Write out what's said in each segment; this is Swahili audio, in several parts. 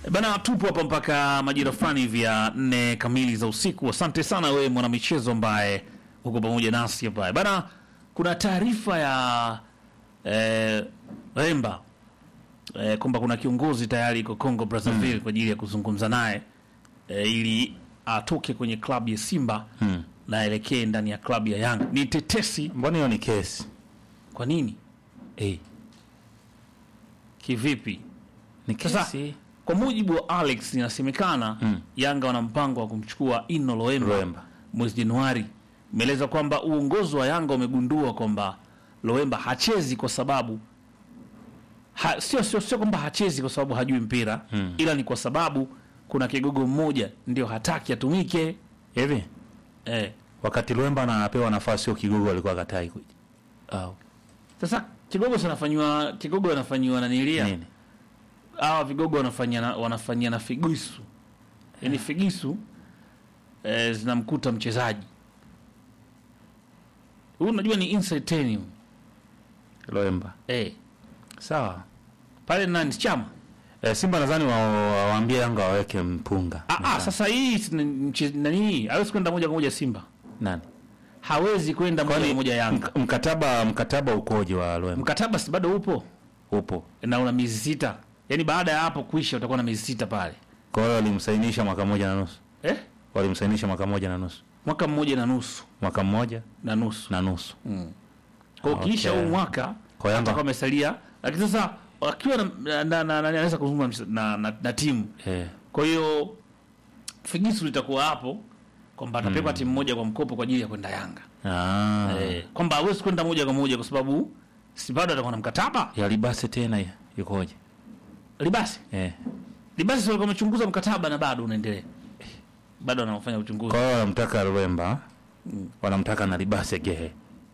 Bana, tupo hapa mpaka majira fulani hivi ya nne kamili za usiku. Asante sana wewe mwanamichezo ambaye uko pamoja nasi hapa bana. Kuna taarifa ya eh, Remba eh, kwamba kuna kiongozi tayari iko Congo Brazzaville kwa ajili ya kuzungumza naye eh, ili atoke kwenye klabu ya Simba na aelekee ndani ya klabu ya Yanga. Ni tetesi. Mbona hiyo ni kesi? Kwa nini? Eh, Kivipi? ni Sasa kesi. kwa mujibu wa Alex inasemekana Yanga wana mpango wa kumchukua Ino Loemba, Loemba. mwezi Januari. Imeeleza kwamba uongozi wa Yanga umegundua kwamba Loemba hachezi kwa sababu ha, sio, sio, sio kwamba hachezi kwa sababu hajui mpira ila ni kwa sababu kuna kigogo mmoja ndio hataki atumike. Hivi Eh, wakati Lwemba anapewa nafasi hiyo kigogo alikuwa katai kuja. Au sasa kigogo sanafanywa kigogo anafanywa nanilia nini? hawa vigogo wanafanyia na, wanafanyia na figisu yaani figisu eh, zinamkuta mchezaji huyu unajua ni inside ten huyu. Lwemba. eh, Sawa. pale nani chama Eh, Simba nadhani wa- wa- waambie Yanga waweke mpunga. ah, ah, sasa hii si ni- mche- nani hawezi kwenda moja kwa moja Simba Nani? hawezi kwenda moja kwa moja Yanga Mk- mkataba mkataba ukoje wa Lwemba? mkataba si bado upo Upo. na una miezi sita yaani baada ya hapo kuisha utakuwa na miezi sita pale Kwa hiyo walimsainisha mwaka mmoja na nusu. eh? Walimsainisha mwaka mmoja na nusu. mwaka mmoja na nusu Mwaka mmoja na nusu na nusu. kwa hiyo ukiisha Okay. huu mwaka Kwa Yanga- atakuwa amesalia lakini sasa akiwa na, na, na, na, na, anaweza kuzungumza na, na, na timu Eh. kwa hiyo figisu litakuwa hapo kwamba atapewa timu moja kwa mkopo kwa ajili ya kwenda Yanga Ah. eh, kwamba hawezi kwenda moja kwa moja kwa sababu si bado atakuwa na mkataba Ya Libase tena ya- yukoje? libasi Eh. libasi walikuwa wamechunguza mkataba na bado unaendelea bado anafanya uchunguzi Kwa hiyo wanamtaka Lwemba. Wanamtaka na Libase gehe.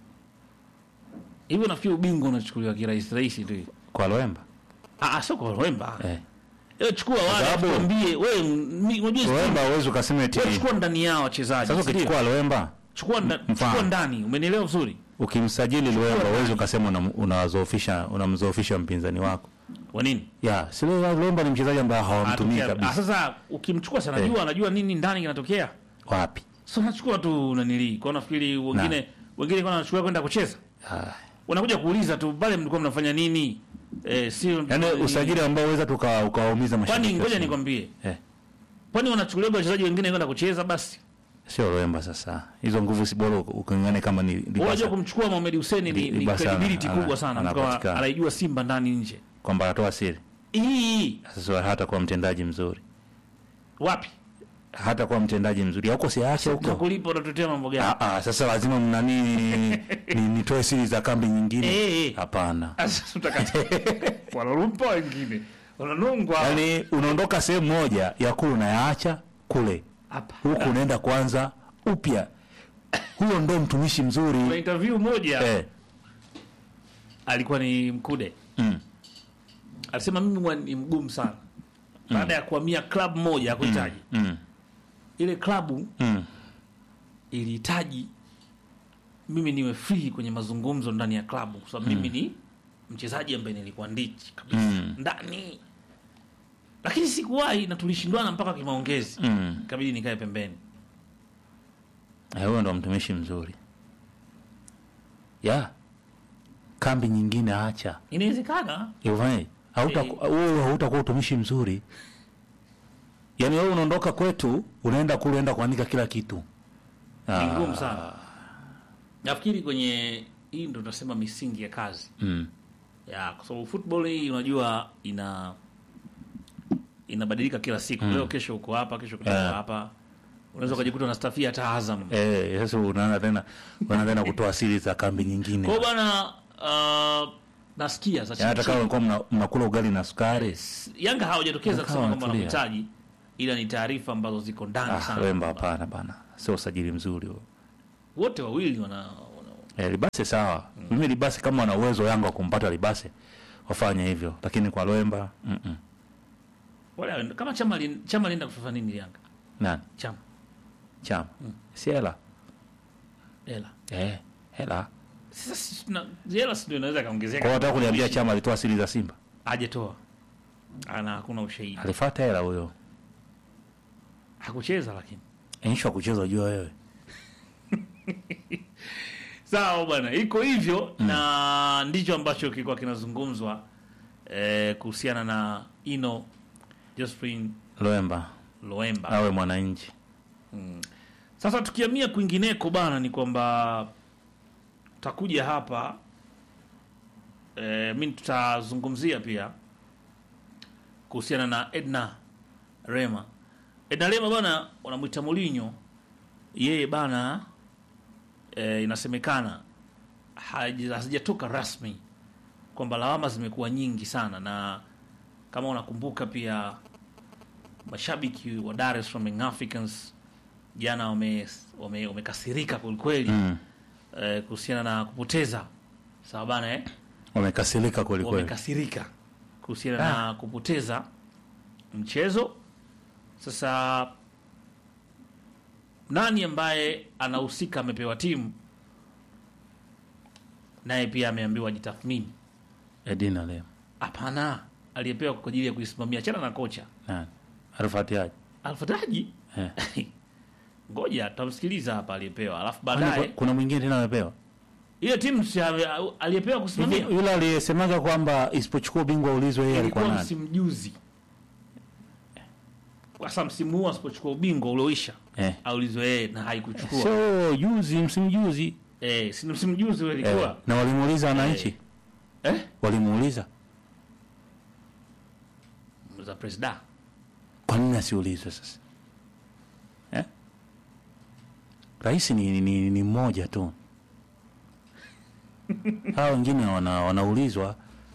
hivyo nafikiri ubingwa unachukuliwa kirahisi rahisi tu Kwa Lwemba. ah ah, sio kwa Lwemba Eh. eh. chukua wale sababu- tuambie wewe mi- unajua Lwemba huwezi ukasema eti wewe chukua ndani yao wachezaji sasa si ndio? ukichukua Lwemba chukua, nda, Mfano. chukua ndani umenielewa vizuri ukimsajili Lwemba ndani. huwezi ukasema unam- unawazoofisha unamzoofisha mpinzani wako. kwa nini Ya, si Lwemba Lwemba ni mchezaji ambaye hawamtumii Atokea- ah, kabisa. sasa ukimchukua sana Eh. jua anajua nini ndani kinatokea Wapi? so nachukua tu nanili kwa nafikiri wengine wengine kwa wanachukua kwenda kucheza Ah. wanakuja kuuliza tu pale mlikuwa mnafanya nini eh, sio Yaani nini. usajili ambao uweza tuka ukawaumiza kwani mashabiki. wa ngoja Simba. nikwambie Eh. kwani wanachukulia wachezaji wengine kwenda kucheza basi Sio Lwemba sasa. Hizo nguvu si bora ukingane kama ni Wewe unajua Libasa kumchukua Mohamed Hussein ni, Li- ni Libasa credibility ana- kubwa sana mtu kama anapatikana. anaijua Simba ndani nje kwamba anatoa siri. hii Sasa hata kuwa mtendaji mzuri. wapi Hata kuwa mtendaji mzuri. Huko siache huko. tunakulipa unatutetea mambo gani Ah, ah, sasa lazima mnani ni, nitoe siri za kambi nyingine. Eh, eh. Hapana. Sasa utakata wanarumpa wengine wananungwa Yaani unaondoka sehemu moja ya kule unayaacha kule. hapa Huku unaenda kwanza upya. Huyo ndo mtumishi kuna mzuri. interview moja Eh. alikuwa ni Mkude Mm. alisema mimi huwa ni mgumu sana baada ya kuhamia club moja ya kuhitaji Mm. ile klabu Mm. ilihitaji mimi niwe free kwenye mazungumzo ndani ya klabu kwa sababu mimi ni mchezaji ambaye nilikuwa ndichi kabisa Mm. ndani lakini sikuwahi na tulishindwana mpaka kimaongezi Mm. kabidi nikae pembeni Eh, Huyo ndo mtumishi mzuri. Ya. Kambi nyingine acha. inawezekana Ivani, hauta Eh. wewe hautakuwa utumishi mzuri. Yaani wewe unaondoka kwetu, unaenda kule unaenda kuandika kila kitu. ni ngumu sana nafikiri kwenye hii ndo tunasema misingi ya kazi Mm. ya kwa sababu football hii unajua ina inabadilika kila siku leo kesho uko hapa kesho kutoka Yeah. hapa unaweza ukajikuta unastafia hata Azam Eh, sasa unaanza tena unaanza tena kutoa siri za kambi nyingine. kwa hiyo bwana uh, nasikia sasa Yaani hata kama mlikuwa mna- mnakula ugali na sukari. Yanga hawajatokeza Wakawa kusema kwamba wanatulia. wanamhitaji ila ni taarifa ambazo ziko ndani Ah, sana Wemba hapana bana. Sio usajili mzuri huo. wote wawili wana, wana Eh, Libase sawa. Mimi Libase kama wana uwezo Yanga wa kumpata Libase wafanye hivyo, lakini kwa Lwemba mm -mm. wale kama chama lin- chama lienda kufafa nini Yanga Nani? chama Chama. Si hela. hela Eh, hela. sasa si tuna- hela si ndio inaweza Kwa kaongezeka hiyo nataka kuniambia chama alitoa siri za Simba. hajatoa ana hakuna ushahidi alifuata hela huyo hakucheza lakini insha kucheza jua wewe sawa bwana iko hivyo na ndicho ambacho kilikuwa kinazungumzwa eh, kuhusiana na ino jospin Loemba loemba awe mwananchi Sasa tukiamia kwingineko bana, ni kwamba tutakuja hapa e, mi tutazungumzia pia kuhusiana na Edna Rema. Edna Rema bana, wanamwita Mourinho, yeye bana e, inasemekana haja- hazijatoka rasmi kwamba lawama zimekuwa nyingi sana, na kama unakumbuka pia mashabiki wa Dar es Salaam Young Africans jana wame- wame- wamekasirika kwelikweli mm. eh, kuhusiana na kupoteza sawa bana eh? wamekasirika kweli kweli wamekasirika kuhusiana na kupoteza mchezo. Sasa nani ambaye anahusika amepewa timu, naye pia ameambiwa ajitathmini. Edina leo Hapana, aliyepewa kwa ajili ya kuisimamia, chana na kocha nani alifatiaje Alfataji. eh. Ngoja tutamsikiliza hapa aliyepewa, alafu Kwani baadaye ku- kuna mwingine tena amepewa ile timu si ame- aliyepewa Hivi kusimamia yule aliyesemaga kwamba isipochukua ubingwa ulizwe yeye alikuwa ilikuwa nani msimu juzi. Sasa msimu huu asipochukua ubingwa ulioisha eh. aulizwe yeye na haikuchukua. so juzi msimu juzi Eh, si ni msimu juzi ule eh. ilikuwa. na walimuuliza wananchi Eh? walimuuliza Za presida. kwa nini asiulizwe sasa eh? rais ni, ni, ni mmoja tu hawa wengine wana, wanaulizwa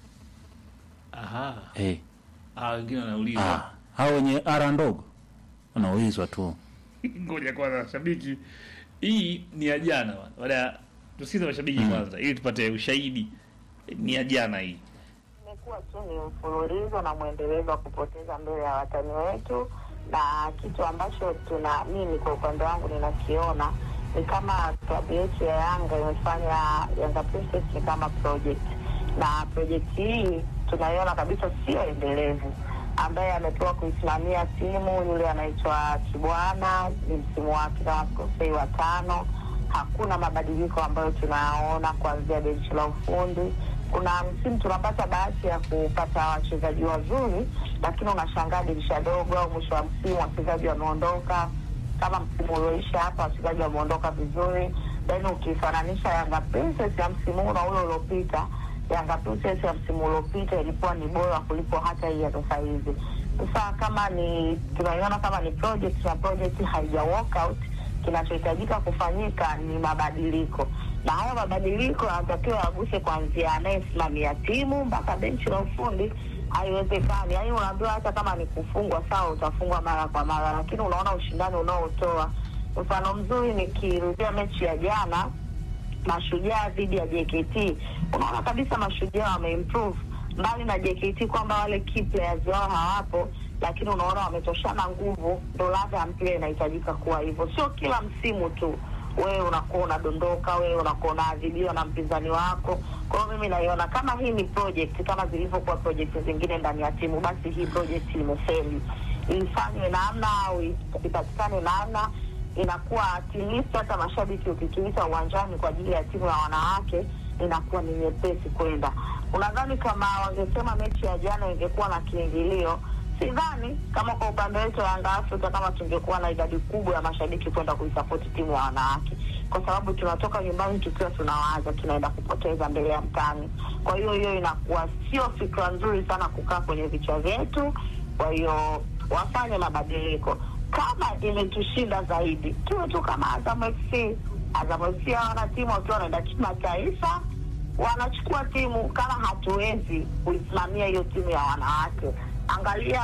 Aha. eh. Ah, wengine wanauliza. ah. hawa wenye ara ndogo wanaulizwa tu Ngoja kwanza shabiki. Hii ni ya jana bwana. Baada ya tusikize mashabiki kwanza ili tupate ushahidi. Ni ya jana hii. imekuwa tu ni mfululizo na mwendelezo wa kupoteza mbele ya watani wetu, na kitu ambacho tuna mimi kwa upande wangu ninakiona ni kama klabu yetu ya Yanga imefanya Yanga Princess ni kama project, na project hii tunaiona kabisa sio endelevu. Ambaye amepewa kuisimamia timu yule anaitwa Kibwana, ni msimu wake kama sikosei wa tano hakuna mabadiliko ambayo tunayaona kuanzia benchi la ufundi. Kuna msimu tunapata bahati ya kupata wachezaji wazuri, lakini unashangaa dirisha dogo au mwisho wa msimu wachezaji wameondoka. Kama msimu ulioisha hapa, wachezaji wameondoka vizuri, then ukifananisha Yanga Princess ya msimu huu na ule uliopita, Yanga Princess ya msimu uliopita ilikuwa ni bora kuliko hata hii ya sasa hivi. Sasa kama ni tunaiona kama ni project na project haija work out kinachohitajika kufanyika ni mabadiliko, na haya mabadiliko yanatakiwa yaguse kuanzia anayesimamia timu mpaka benchi la ufundi. Haiwezekani yaani, unaambiwa hata kama ni kufungwa, sawa, utafungwa mara kwa mara, lakini unaona ushindani unaotoa. Mfano mzuri nikirudia mechi ya jana Mashujaa dhidi ya JKT, unaona kabisa Mashujaa wameimprove mbali na JKT kwamba wale key players wao hawapo, lakini unaona wametoshana nguvu. Ndo ladha ya mpira inahitajika kuwa hivyo, sio kila msimu tu wewe unakuwa unadondoka, wewe unakuwa unaadhibiwa na mpinzani wako. Kwa hiyo mimi naiona kama hii ni project kama zilivyokuwa project zingine ndani ya timu, basi hii project imefeli. Ifanywe namna au ipatikane namna inakuwa at least hata mashabiki ukituita uwanjani kwa ajili ya timu ya wanawake inakuwa ni nyepesi kwenda. Unadhani kama wangesema mechi ya jana ingekuwa na kiingilio, sidhani kama kwa upande wetu wa Yanga Afrika kama tungekuwa na idadi kubwa ya mashabiki kwenda kuisapoti timu ya wanawake, kwa sababu tunatoka nyumbani tukiwa tunawaza tunaenda kupoteza mbele ya mtani. Kwa hiyo hiyo inakuwa sio fikra nzuri sana kukaa kwenye vichwa vyetu. Kwa hiyo wafanye mabadiliko kama imetushinda zaidi tuwe tu kama Azam FC. Azam FC hawana timu wakiwa wanaenda kimataifa, wanachukua timu. Kama hatuwezi kuisimamia hiyo timu ya wanawake, angalia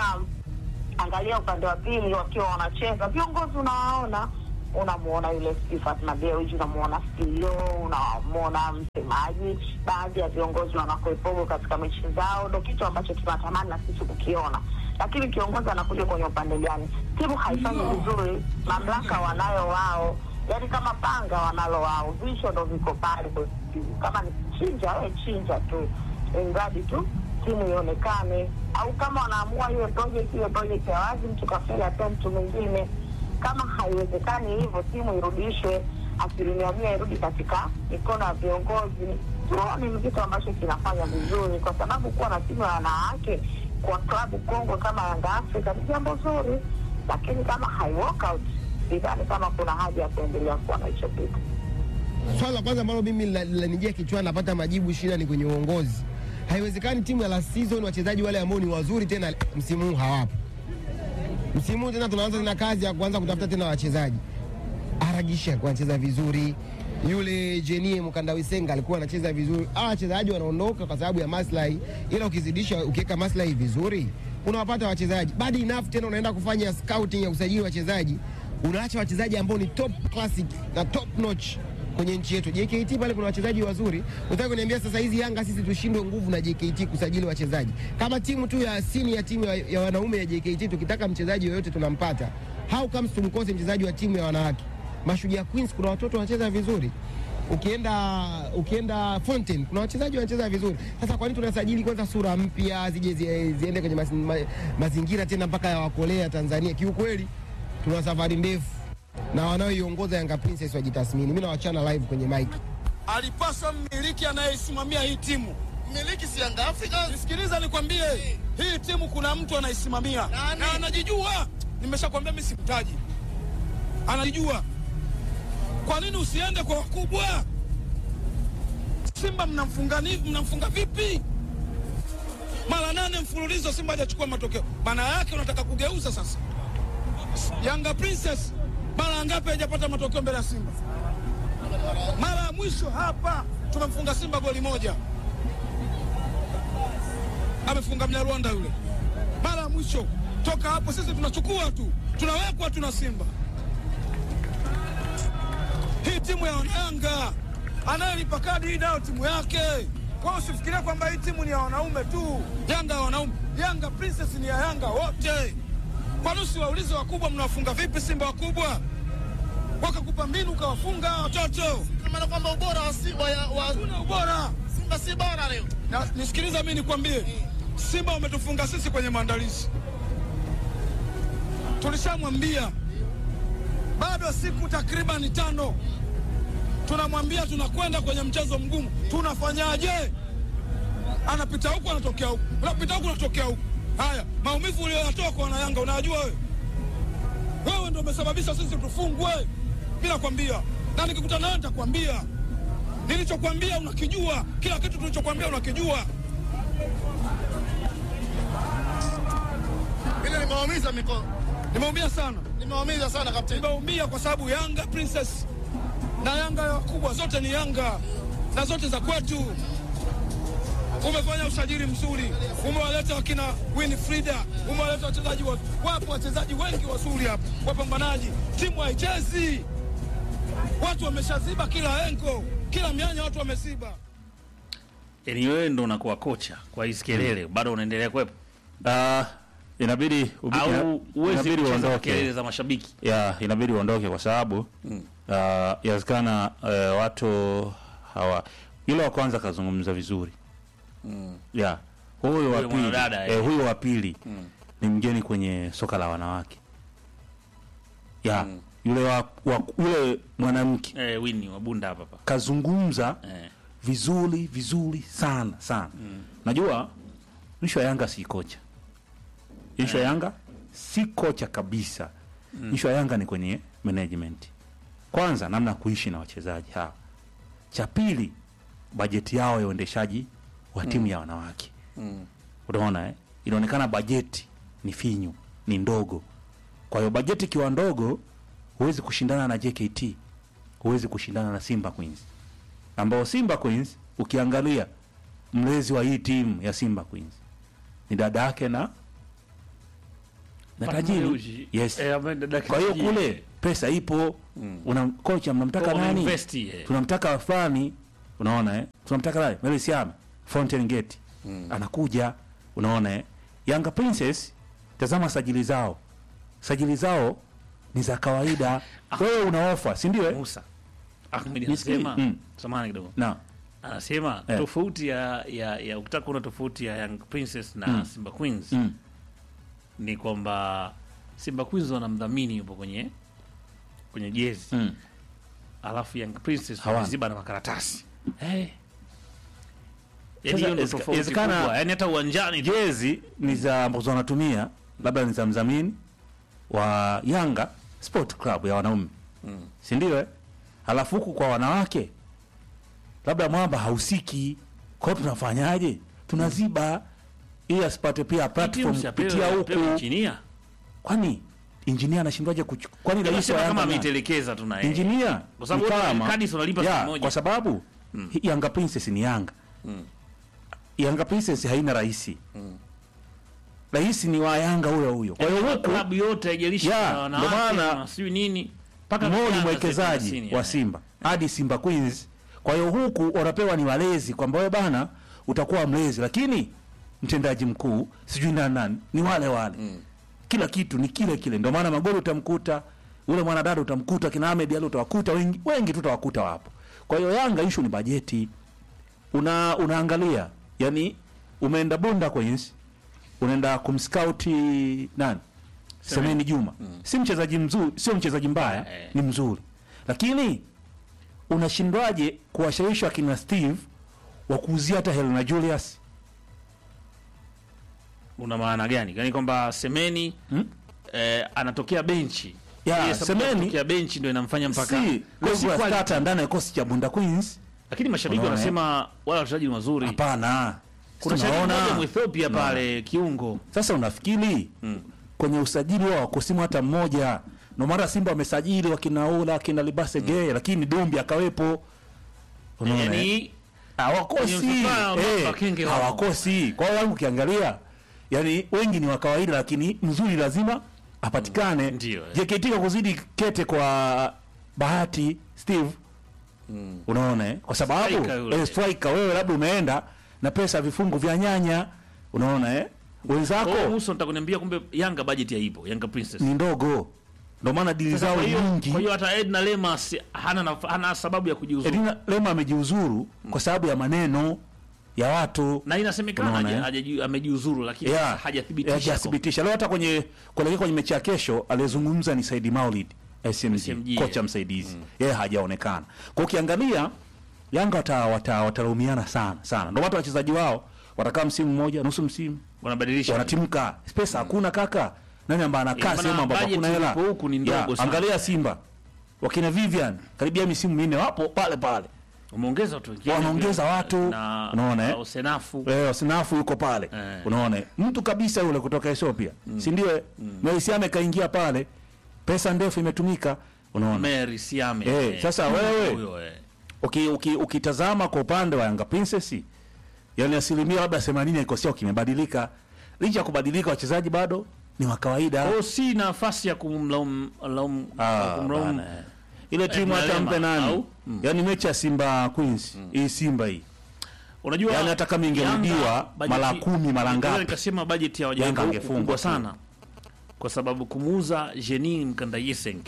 angalia upande wa pili wakiwa wanacheza, viongozi unawaona, unamuona yule Steve Fatma Dewji, unamuona CEO, unamuona msemaji, baadhi ya viongozi wanakuepogo katika mechi zao. Ndo kitu ambacho tunatamani na sisi kukiona lakini kiongozi anakuja kwenye upande gani? Timu haifanyi vizuri, mamlaka wanayo wao, yaani kama panga wanalo wao, visho ndo viko pale. Kama ni chinja, we chinja tu, mradi tu timu ionekane, au kama wanaamua hiyo project hiyo project ya wazi, mtu kafeli atoe mtu mwingine. Kama haiwezekani hivyo, timu irudishwe, asilimia mia irudi katika mikono ya viongozi. Tuone ni kitu ambacho kinafanya vizuri, kwa sababu kuwa na timu ya wanawake kwa klabu kongwe kama Yanga Afrika ni jambo zuri, lakini kama hai work out, sidhani kama kuna haja ya kuendelea kuwa na hicho kitu. Swala la kwanza ambalo mimi lina- linanijia kichwani, napata majibu, shida ni kwenye uongozi. Haiwezekani timu ya last season wachezaji wale ambao ni wazuri tena msimu huu hawapo. Msimu huu tena tunaanza tena kazi ya kuanza kutafuta tena wachezaji. Aragisha alikuwa anacheza vizuri, yule Jenie Mkandawisenga alikuwa anacheza vizuri. Hawa wachezaji wanaondoka kwa sababu ya maslahi, ila ukizidisha, ukiweka maslahi vizuri, unawapata wachezaji. Bad enough tena unaenda kufanya scouting ya usajili wachezaji, unaacha wachezaji ambao ni top classic na top notch kwenye nchi yetu. JKT pale kuna wachezaji wazuri. Unataka kuniambia sasa hizi Yanga sisi tushindwe nguvu na JKT kusajili wachezaji? Kama timu tu ya sini ya timu ya, ya wanaume ya JKT tukitaka mchezaji yoyote tunampata. How comes tumkose mchezaji wa timu ya wanawake? Mashujaa Queens kuna watoto wanacheza vizuri. Ukienda ukienda Fountain kuna wachezaji wanacheza vizuri. Sasa kwa nini tunasajili kwanza sura mpya zije zi- ziende kwenye mas, ma, mazingira tena mpaka ya wakolea Tanzania? Kiukweli tuna safari ndefu na wanaoiongoza Yanga Princess wajitathmini. Mimi nawachana live kwenye mic. alipaswa mmiliki anayesimamia hii timu. Mmiliki si Yanga Africa. Nisikiliza nikwambie, hii timu kuna mtu anaisimamia Nani? na anajijua. Nimeshakwambia mimi simtaji, anajijua. Kwa nini usiende kwa wakubwa? Simba mnamfunga ni- mnamfunga vipi? Mara nane mfululizo Simba hajachukua matokeo. Maana yake unataka kugeuza sasa. Yanga Princess mara ngapi hajapata matokeo mbele ya Simba? Mara ya mwisho hapa tumemfunga Simba goli moja, amefunga Mnyarwanda yule. Mara ya mwisho toka hapo sisi tunachukua tu, tunawekwa tuna Simba. Hii timu ya Wanayanga anayelipa kadi hii nayo timu yake. Kwa hiyo usifikiria kwamba hii timu ni ya wanaume tu. Yanga ya wanaume, Yanga Princess ni ya Yanga wote. Kwa nini usiwaulize wakubwa, mnawafunga vipi Simba wakubwa? Wakakupa mbinu ukawafunga watoto. Ina maana kwamba ubora wa Simba ya- wa Hakuna ubora. Simba si bora leo. Na nisikiliza mimi nikwambie, Simba wametufunga sisi kwenye maandalizi. Tulishamwambia bado siku takriban tano, tunamwambia tunakwenda kwenye mchezo mgumu, tunafanyaje? Anapita huku anatokea huku, unapita huku anatokea huku. Haya, maumivu uliyoyatoa kwa wanayanga unayajua wewe? Wewe ndio umesababisha sisi tufungwe. Mimi nakwambia, na nikikutana nawe nitakwambia nilichokwambia unakijua, kila kitu tulichokwambia unakijua. Ile nimewaumiza miko. Nimeumia sana, Nimewaumiza sana kapteni. nimeumia kwa sababu Yanga Princess na Yanga ya wakubwa zote ni Yanga na zote za kwetu. Umefanya usajili mzuri, umewaleta wakina Winfrida, umewaleta wachezaji wa, wapo wachezaji wengi wazuri hapa, wapambanaji. Timu haichezi, watu wameshaziba kila engo, kila mianya watu wameziba. Yaani wewe ndo unakuwa kocha kwa hizi kelele, bado unaendelea kuwepo Ah, inabidi ubi- ina- au uwezi inabidi kucheza uondoke. kelele za mashabiki? ya inabidi uondoke kwa sababu ah, yawezekana eh, watu hawa yule wa kwanza kazungumza vizuri ya huyo wa Huyo pili mwanadada, eh, eh. huyo wa pili ni mgeni kwenye soka la wanawake ya yule wa, wa yule mwanamke Eh, Winnie Wabunda hapa hapa. kazungumza Eh. vizuri vizuri sana sana najua ishu ya yanga si kocha ishu ya yanga si kocha kabisa ishu ya yanga ni kwenye management kwanza namna ya kuishi na wachezaji hawa cha pili bajeti yao ya uendeshaji wa timu ya wanawake unaona eh? inaonekana bajeti ni finyu ni ndogo kwa hiyo bajeti ikiwa ndogo huwezi kushindana na jkt huwezi kushindana na simba queens ambao Simba Queens ukiangalia mlezi wa hii timu ya Simba Queens ni dada yake na na tajiri. Dewji. Yes. Eh, ambaye dada yake Kwa hiyo tajiri. kule pesa ipo, una kocha mnamtaka Kwa nani? unainvest, eh. Tunamtaka fulani, unaona eh? Tunamtaka nani? Meli Siame, Fountain Gate. Anakuja, unaona eh? Yanga Princess, tazama sajili zao. Sajili zao ni za kawaida. Wewe una ofa, si ndio? eh? Musa Ahmed Nisikilize. anasema Mm. samahani kidogo. Na anasema Eh. tofauti ya, ya, ya ukitaka kuona tofauti ya Young Princess na Simba Queens Mm. ni kwamba Simba Queens wanamdhamini yupo kwenye kwenye jezi Mm. alafu Young Princess Hawana. wameziba na makaratasi Eh, yani Sasa hiyo ndio inawezeka- tofauti inawezekana- kubwa yani hata uwanjani tu jezi ni za ambazo wanatumia labda ni za mdhamini wa Yanga Sport Club ya wanaume Mm. si ndio eh? Halafu huku kwa wanawake labda mwamba hausiki, kwa hiyo tunafanyaje? Tunaziba ili asipate pia platform Timu kupitia siapewe- huku. apewe injinia. Kwani injinia anashindwaje kuchukua? Kwani rais wa Sema Yanga kama nani? ameitelekeza tu na yeye. injinia Kwa sababu ni wote kama- kadi si unalipa Ya, siku moja. kwa sababu hii Yanga Princess ni Yanga Mm. Yanga Princess haina rais rais ni wa Yanga huyo huyo. Kwa hiyo Yaani huku klabu yote haijalishi Ya, kuna ndo wanawake maana na sijui nini mpaka Mo ni vijana mwekezaji thelathini, wa yani. Simba hadi Simba Queens. Kwa hiyo huku wanapewa ni walezi kwamba wewe bana utakuwa mlezi, lakini mtendaji mkuu sijui nani nani ni wale wale kila kitu ni kile kile. Ndio maana magoli utamkuta ule mwanadada utamkuta kina Ahmed Ali utawakuta wengi, wengi tu utawakuta wapo. Kwa hiyo Yanga issue ni bajeti. Una unaangalia yani umeenda Bunda Queens unaenda kumscouti nani? Semeni Juma. Si mchezaji mzuri, sio mchezaji mbaya, Eh. ni mzuri. Lakini unashindwaje kuwashawishi akina Steve wa kuuzia hata Helena Julius? una maana gani yani kwamba semeni Hmm? eh, anatokea benchi Ya, Ile sababu ya Semeni- kutokea benchi ndio inamfanya mpaka si Kwa si regular quality. starter ndani ya kikosi cha Bunda Queens. lakini mashabiki Unaona, wanasema wala wachezaji ni wazuri Hapana. kuna Si shabiki unaona? mmoja Mwethiopia pale kiungo Sasa unafikiri kwenye usajili wao wakusimu hata mmoja, ndio maana Simba wamesajili wakina Ola wakina Libase Gay, lakini Dumbi akawepo. Unaona, eh? yani hawakosi kwenye msafara wa eh, Makenge wao. hawakosi. Kwa hiyo wangu ukiangalia, yani wengi ni wa kawaida, lakini mzuri lazima apatikane. Ndio, eh. JKT kwa kuzidi kete kwa Bahati Steve, unaona eh? kwa sababu Striker yule. eh, striker wewe labda umeenda na pesa ya vifungu vya nyanya, unaona eh? wenzako kwa hiyo Musa nitakuniambia kumbe Yanga budget haipo Yanga Princess ni ndogo, ndio maana dili Sasa zao kwa hiyo nyingi. kwa hiyo hata Edna Lemas hana naf- hana sababu ya kujiuzuru Edina Lema amejiuzuru kwa sababu ya maneno ya watu na inasemekana Unaona, haja- eh? hajaji- amejiuzuru lakini Yeah. hajathibitisha hajathibitisha. Leo hata kwenye kuelekea kwenye mechi ya kesho aliyezungumza ni Saidi Maulid SMG, SMG, kocha yeah. msaidizi yeye hajaonekana. Kwa ukiangalia Yanga wata, wata, watalaumiana sana sana, ndio watu wachezaji wao watakaa msimu mmoja nusu msimu wanabadilisha wanatimka, pesa hakuna kaka. Nani ambaye anakaa Ina sehemu maana ambapo budget hakuna hela? ilipo huku ni ndogo Yeah, sana. Angalia Simba wakina Vivian karibia misimu minne wapo pale pale, umeongeza watu wengine Wanaongeza pia, watu, na unaona, eh? na Osenafu Eh, Sinafu yuko pale. Eh. Unaona? Mtu kabisa yule kutoka Ethiopia. Si ndio? Mm. Melisiame kaingia pale. Pesa ndefu imetumika. Unaona? Mary Siame Eh, sasa wewe- huyo, eh. Uki, uki, ukitazama kwa upande wa Yanga Princess, yani asilimia labda 80 ya kikosi chao kimebadilika. Licha ya kubadilika wachezaji bado ni wa kawaida. Kwa hiyo si nafasi ya kumlaumu laumu- Ah, kumlaumu bana, eh. Ile timu Edna hata Lema, mpe nani? au? Yaani mechi ya Simba Queens, hii Simba hii. unajua Yaani hata kama ingerudiwa Yanga, bajeti- mara kumi, mara Naweza ngapi? nikasema bajeti ya Yanga wajenga huku angefungwa kubwa tu. sana kwa sababu kumuuza Jenin Mkandayiseng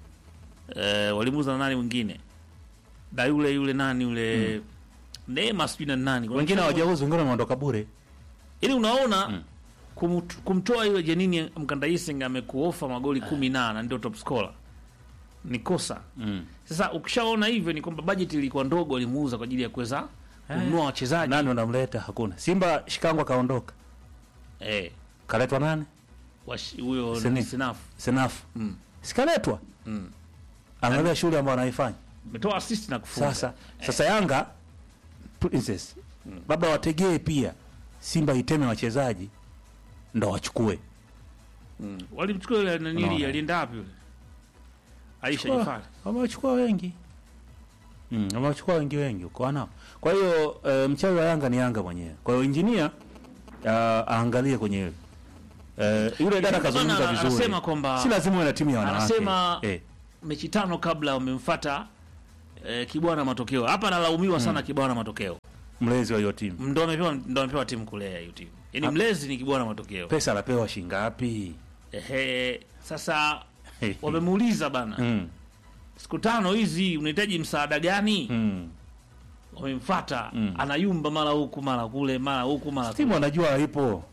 eh, walimuuza na nani mwingine da yule yule nani yule Neema sijui na nani Kuna Wengine mchezo- hawajauza, wengine wameondoka bure. ili unaona kumut- kumtoa yule Jenin Mkandayiseng amekuofa magoli kumi na na ndio top scorer ni kosa Mm. sasa ukishaona hivyo ni kwamba bajeti ilikuwa ndogo alimuuza kwa ajili ya kuweza kununua wachezaji Nani unamleta? Hakuna. Simba Shikango kaondoka. eh Kaletwa nani? wash- huyo Seni. Sinafu Senafu. Mm. Sikaletwa. Mm. Angalia shule ambayo anaifanya. ametoa assist na kufunga Sasa sasa Yanga Princess labda wategee pia Simba iteme wachezaji ndo wachukue. walimchukua yule nanili Unaona. alienda wapi yule Aisha Chukua. Jafari Wamewachukua wengi. Mm, wamewachukua wengi wengi uko nao. Kwa hiyo e, mchawi wa Yanga ni Yanga mwenyewe. Kwa hiyo injinia uh, aangalie kwenye hilo. Eh, yule dada Bwana, kazungumza ana- vizuri. anasema kwamba- si lazima uwe na timu ya wanawake. anasema eh. mechi tano kabla wamemfuata eh, Kibwana matokeo hapa analaumiwa sana Kibwana matokeo mlezi wa hiyo timu. ndo amepewa ndo amepewa timu kulea hiyo timu yani mlezi ni Kibwana matokeo Pesa anapewa shingapi? ehe sasa wamemuuliza bana Mm. siku tano hizi unahitaji msaada gani Mm. wamemfata Mm. anayumba mara huku mara kule mara huku mara kule. timu wanajua haipo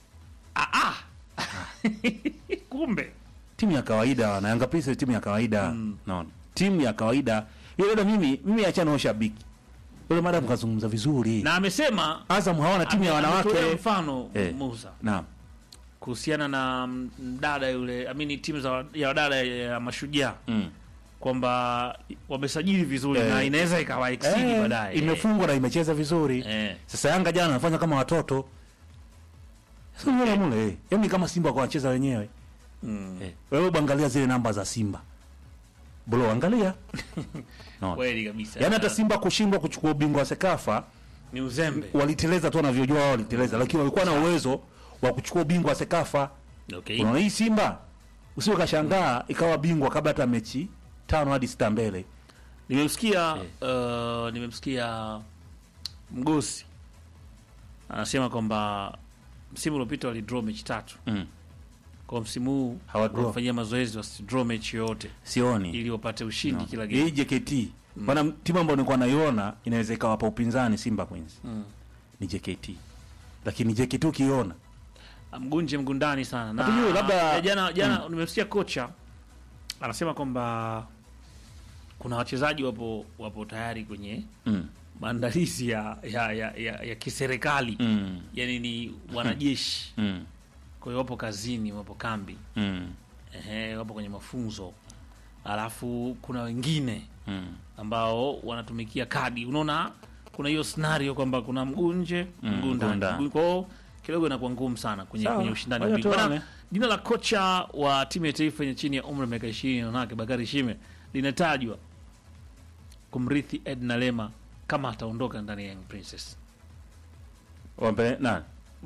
kumbe timu ya kawaida na Yanga Princess timu ya kawaida Mm. naona timu ya kawaida yule dada mimi mimi achana na ushabiki yule madam kazungumza vizuri na amesema Azam hawana timu ya ame- ametolea wanawake mfano Eh. Musa naam kuhusiana na mdada yule amini timu za ya wadada ya mashujaa mm. kwamba wamesajili vizuri Eh. na inaweza ikawa exceed eh, baadaye imefungwa na imecheza vizuri eh. sasa Yanga jana anafanya kama watoto sio mule mule eh. yani kama Simba kwa wacheza wenyewe Mm. eh. wewe bangalia zile namba za Simba bro angalia no. kweli kabisa yani hata Simba kushindwa kuchukua ubingwa wa Sekafa ni uzembe waliteleza tu wanavyojua wao waliteleza, lakini walikuwa na uwezo wa kuchukua ubingwa wa Sekafa. okay. Unaona hii Simba usiwe kashangaa ikawa bingwa kabla hata mechi tano hadi sita mbele. nimemsikia uh, nimemsikia mgosi anasema kwamba msimu uliopita walidraw mechi tatu Mm. kwa msimu huu Hawadraw. wafanyia mazoezi wasidraw mechi yoyote Sioni ili wapate ushindi no. kila hii game JKT maana timu ambayo nilikuwa naiona inaweza ikawapa upinzani Simba Queens Mm. ni JKT, lakini JKT ukiona mgunje mgundani sana na Hatujui, labda- ya jana jana nimemsikia kocha anasema kwamba kuna wachezaji wapo wapo tayari kwenye mm. maandalizi ya ya, ya, ya, ya kiserikali Mm. yani ni wanajeshi Mm. kwa hiyo wapo kazini wapo kambi Mm. ehe, wapo kwenye mafunzo alafu kuna wengine Mm. ambao wanatumikia kadi unaona kuna hiyo scenario kwamba kuna mgunje Mm, mgunda mgunda. Mgu- kwa hiyo kidogo inakuwa ngumu sana kwenye, Sawa, kwenye ushindani wa ngoja bingwa. tuone. Bana, jina la kocha wa timu ya taifa yenye chini ya umri wa miaka ishirini wanawake Bakari Shime linatajwa kumrithi Edna Lema kama ataondoka ndani ya Young Princess Wampe nani?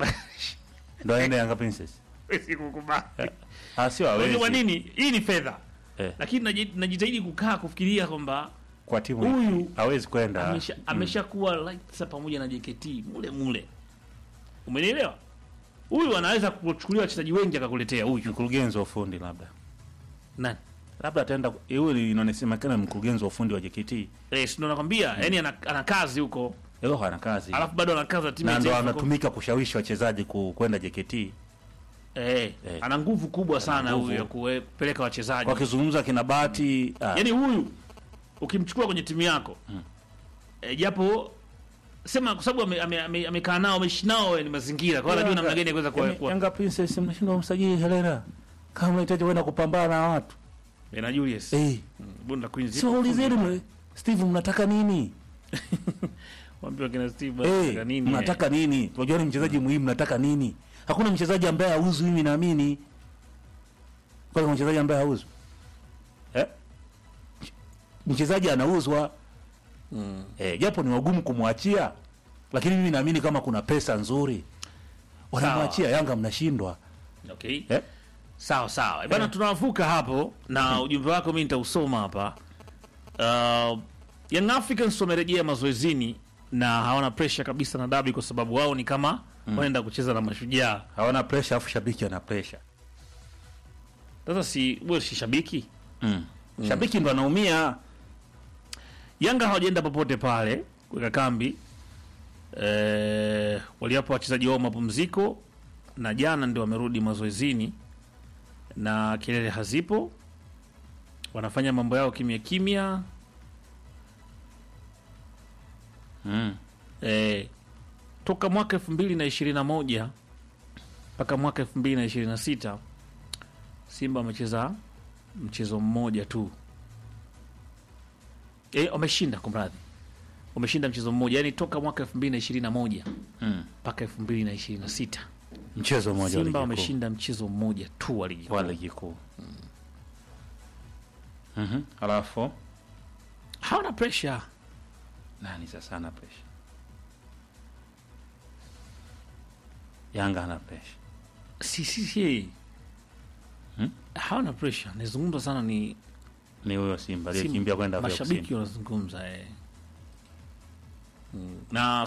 Ndo aende Yanga Princess. sikukubali Ah, sio Unajua kwa hawezi. nini hii ni fedha Eh, lakini naji- najitahidi kukaa kufikiria kwamba kwa timu Huyu hawezi kwenda. amesha ameshakuwa like sasa pamoja na JKT mule mule, umenielewa? Huyu anaweza kuchukulia wachezaji wengi akakuletea huyu mkurugenzi wa ufundi labda. nani? Labda ataenda yule inaonekana mkurugenzi wa ufundi wa JKT. Eh, si ndo nakwambia, yani ana, ana kazi huko, Leo hana kazi. alafu bado ana kazi ya timu na ya ndo taifa huko. anatumika kushawishi wachezaji ku- kwenda JKT. Eh, Eh. ana nguvu kubwa sana nguvu. huyu ya kupeleka wachezaji. Wakizungumza kina Bahati, ah, Yani huyu ukimchukua kwenye timu yako eh, japo sema kwa sababu amekaa ame, ame, amekaa nao ameishi nao ni mazingira, kwa hiyo anajua namna gani ya kuweza kuwa- Yanga- kuwa Yanga Princess mnashindwa kumsajili Helena. Kama unahitaji kwenda kupambana na watu. Eh, na Julius Eh, Mm, Bunda Queens sio ulizeni mle. Steve mnataka nini? Waambiwa kina Steve Eh, wanataka nini, mnataka nini? Tunajua ni mchezaji muhimu, mnataka nini? Hakuna mchezaji ambaye hauzu, mimi naamini. Kwa hiyo mchezaji ambaye hauzu. Eh? Mchezaji anauzwa. Mm. Eh, japo ni wagumu kumwachia, lakini mimi naamini kama kuna pesa nzuri wanamwachia. Yanga mnashindwa. Okay. Eh? Sawa sawa. Bana tunavuka hapo na ujumbe wako mimi nitausoma hapa. Uh, Young Africans wamerejea mazoezini na hawana pressure kabisa na dabi kwa sababu wao ni kama wanaenda kucheza na mashujaa. Hawana pressure afu shabiki ana pressure. Sasa si wewe si shabiki? Mm. Shabiki ndo anaumia. Yanga hawajaenda popote pale kuweka kambi. Eh, waliwapa wachezaji wao mapumziko na jana ndio wamerudi mazoezini na kelele hazipo, wanafanya mambo yao kimya kimya. Mm. Eh, toka mwaka elfu mbili na ishirini na moja mpaka mwaka elfu mbili na ishirini na sita Simba wamecheza mchezo mmoja tu eh, wameshinda kumradhi, wameshinda mchezo mmoja, yani toka mwaka elfu mbili na ishirini na moja Mm. mpaka elfu mbili na ishirini na sita Mchezo mmoja wa ligi Simba kuu. wameshinda mchezo mmoja tu wa ligi kuu. wa ligi kuu. Mhm. Alafu hawana pressure. nani sasa ana pressure? Yanga ana pressure. Si, si, si. Hmm? hawana pressure. Nazungumza sana ni Ni huyo Simba Simba. aliyekimbia kwenda Afrika mashabiki Kusini. wanazungumza eh. Mm. na